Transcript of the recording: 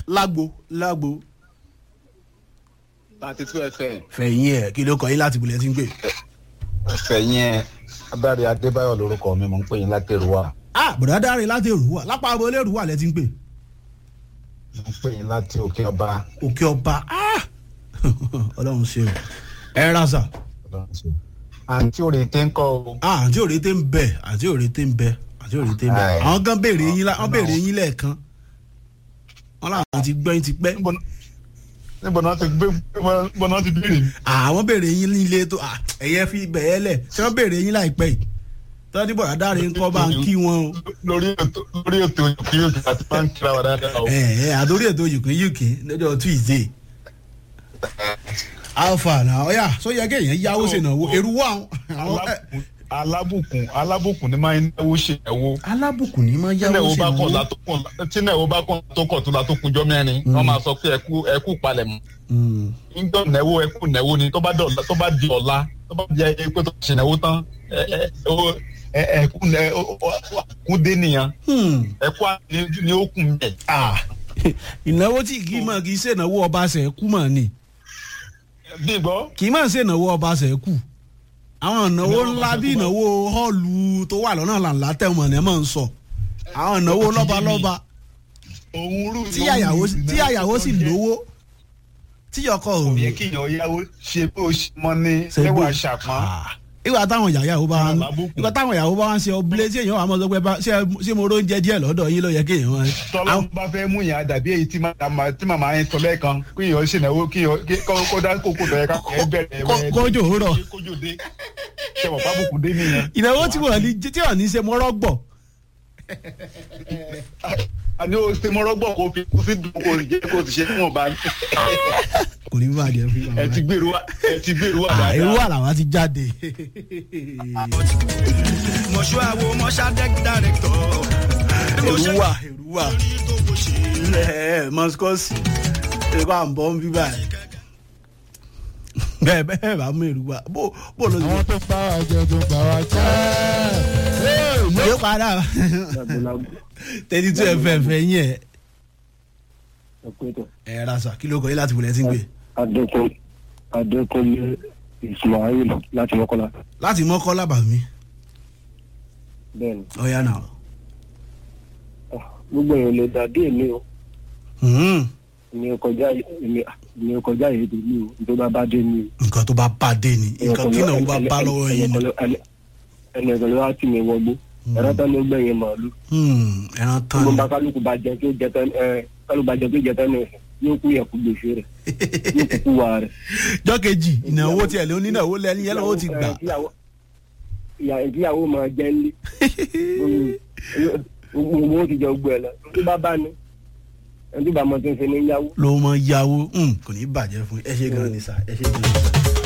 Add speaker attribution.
Speaker 1: lágbo lágbo
Speaker 2: thirty two fm
Speaker 1: fẹ̀yìn ẹ̀ kí ló kọ yín láti bulẹ̀ tí ń pè.
Speaker 2: fẹ̀yìn ẹ̀ adáre adébáyọ̀ lórúkọ mi mò ń pè yín látẹ̀rù wa
Speaker 1: ah bùrọ̀dá dáre láti èrúwà lápá abọ́lé èrúwà lẹ́ ti ń pè.
Speaker 2: mò ń pè yín láti òkè ọba
Speaker 1: òkè ọba ah ọlọ́run ṣe o ẹ ra sà
Speaker 2: àǹtí òrèké ń kọ́ o
Speaker 1: ah àǹtí òrèté ń bẹ àǹtí òrèté ń bẹ àǹtí òrèté ń bẹ
Speaker 2: Ai.
Speaker 1: àwọn kan béèrè yín lá- wọ́n béèrè yín lẹ́ẹ̀kan wọ́n làwọn ti gbọ́ yín ti pẹ́
Speaker 2: níbo níbo náà ti gbé níbo náà ti béèrè mi.
Speaker 1: àwọn béèrè yín nílé tó ah, ẹ̀yẹ fi bẹ̀ẹ́ lẹ̀ ṣé wọ́n béèrè yín láìpẹ́ yìí tọ́jú bọ̀dá dáre ń kọ́ bá ń kí wọn o
Speaker 2: lórí ètò lórí ètò òkè òkè àti máa ń kíra wa dáadáa o.
Speaker 1: ẹ ẹ àdórí ètò yìí uk lọ́jọ́ tuesday alpha náà ọ̀yà sọ yẹ kéèyàn yáwó ṣènáwó èrú wà àwọn ẹ,
Speaker 2: alábùkún alábùkún ni máa ń náwó ṣe ẹ̀wọ̀
Speaker 1: alábùkún ní máa yáwó
Speaker 2: tínẹ̀wó bá kàn
Speaker 1: ṣènáwó.
Speaker 2: látọkùn tínẹ̀wó bá kàn látọkùn tó látọkùn jọ mẹ́rin wọ́n máa sọ pé ẹkú ẹkú palẹ̀mọ́
Speaker 1: Mm.
Speaker 2: níjọ́ nẹ̀wó ẹkú nẹ̀wó ni tó bá di ọ̀la tó bá di ọ̀la tó bá di ayé pé tó ṣe nẹ̀wó tán ẹ ẹ o- ẹ ẹkú nẹ kún dé nìyẹn
Speaker 1: Hmm.
Speaker 2: ẹkú àti ni ó kún bẹ́ẹ̀.
Speaker 1: Ah. ìnáwó tí kì í mọ̀ kì í ṣènáwó ọba ṣẹ̀kú mọ̀ ni
Speaker 2: bí gbọ́
Speaker 1: kì í mọ̀ ṣènáwó ọba ṣẹ̀kú àwọn ìnáwó
Speaker 2: Ìnáwó
Speaker 1: ńlá
Speaker 2: ọba
Speaker 1: bí
Speaker 2: ṣẹ̀kú
Speaker 1: ìnáwó họ́ọ̀lù tó wà lọ́nà làǹlà tẹ̀wọ̀n ni ẹ máa ń sọ àwọn ìnáwó lọ́balọ́ba
Speaker 2: òun rú
Speaker 1: tí àyàwó tí àyàwó sì lówó tí ọkọ
Speaker 2: kò
Speaker 1: òun
Speaker 2: yẹ kí èèyàn yáwó ṣe bó ṣe mọ ní lẹ́wà ṣàpọ́n.
Speaker 1: ìgbà táwọn ìyàwó bá ń
Speaker 2: Àbábùkù.
Speaker 1: ìgbà táwọn ìyàwó bá ń ṣe ọbílẹ̀ tí èèyàn wà mọ́ sọ pé bá- ṣé ṣé mo ró ń jẹ díẹ̀ lọ́dọ̀ yín ló yẹ kí èèyàn wọn.
Speaker 2: tọ́lá bá fẹ́ mú yàn dàbí èyí tí màmá tí màmá yẹn sọ lẹ́ẹ̀kan kí èèyàn ṣe náwó kí èèyàn kí- kó kó dá kókó bẹ̀rẹ̀ ká ẹ bẹ̀rẹ̀
Speaker 1: Kó-
Speaker 2: ẹ
Speaker 1: kójò rọ̀.
Speaker 2: kójò dé ṣẹ̀wọ̀n pábùkù dé nìyẹn.
Speaker 1: ìnáwó tí wọ́n ní tí wọ́n ní ṣe mọ́rọ́ gbọ̀
Speaker 2: àní o ṣe mọ́rọ́gbọ̀n kó fi kú sí dùn kó jẹ́ kó ti ṣe fún ọba
Speaker 1: kò ní bàjẹ́ fún
Speaker 2: ẹ ti gbèrú wa ẹ ti gbèrú wa
Speaker 1: wa irú
Speaker 2: dáadáa.
Speaker 1: àlàwà ti jáde.
Speaker 3: mọ̀ṣúàwò mọ̀ṣádẹ́k dàrẹ́tọ̀.
Speaker 1: èrú wà èrú wà ẹ mọ́sikọ́sì èrú à ń bọ́ ń bí báyìí. bẹ́ẹ̀ bẹ́ẹ̀ bá mú èrú wà bó bó ló ti
Speaker 4: àwọn tó bá wa jẹ tó bá wa jẹ.
Speaker 1: yóò padà thirty two fm fẹ́ yín ẹ̀ ẹ̀ rasa kí ló kọ́ yín láti wọlé tí ń gbé.
Speaker 5: adékun adékúnlé ismail láti mọ́kànlá
Speaker 1: láti mọ́kọ́ lábàá mi
Speaker 5: bẹ́ẹ̀ ni
Speaker 1: ọ̀ya náà.
Speaker 5: Ah, gbogbo èèyàn lè dàbí èmi o
Speaker 1: Hmm.
Speaker 5: èmi ò kọjá èmi èmi ò kọjá èdè mi o nítorí bá bá dé mi o.
Speaker 1: nǹkan tó bá bá dé ni nǹkan tí náà bá bá lọ́wọ́ yín ni.
Speaker 5: ẹnì ẹ̀sán ló wá tì mí wọgbó ẹ̀rọ tán ló gbẹ̀yìn màálù
Speaker 1: Hmm, ẹran tán
Speaker 5: gbogbo
Speaker 1: ni.
Speaker 5: bá kálukú bá jẹ tó jẹ tán ẹ kálukú bá jẹ tó jẹ tán ní ẹsẹ̀ yóò kú yẹ kú gbèsè rẹ̀ yóò kú kú wà rẹ̀.
Speaker 1: jọ́kejì ìnáwó tiẹ̀ ló ní ìnáwó lẹ́ni yẹn lọ́wọ́ ti gbà.
Speaker 5: Ẹ, tíyàwó- ìyá ìyàwó máa jẹ́ ńlé gbogbo ó ti jẹ gbogbo ẹ̀ lọ tó bá bá ní ẹni tó bá mọ tó ń ṣe ní yáwó.
Speaker 1: ló mọ yàwó Hmm, kò ní bàjẹ́ fún ẹ ṣe gan ni sà ẹ ṣe gan ni sà.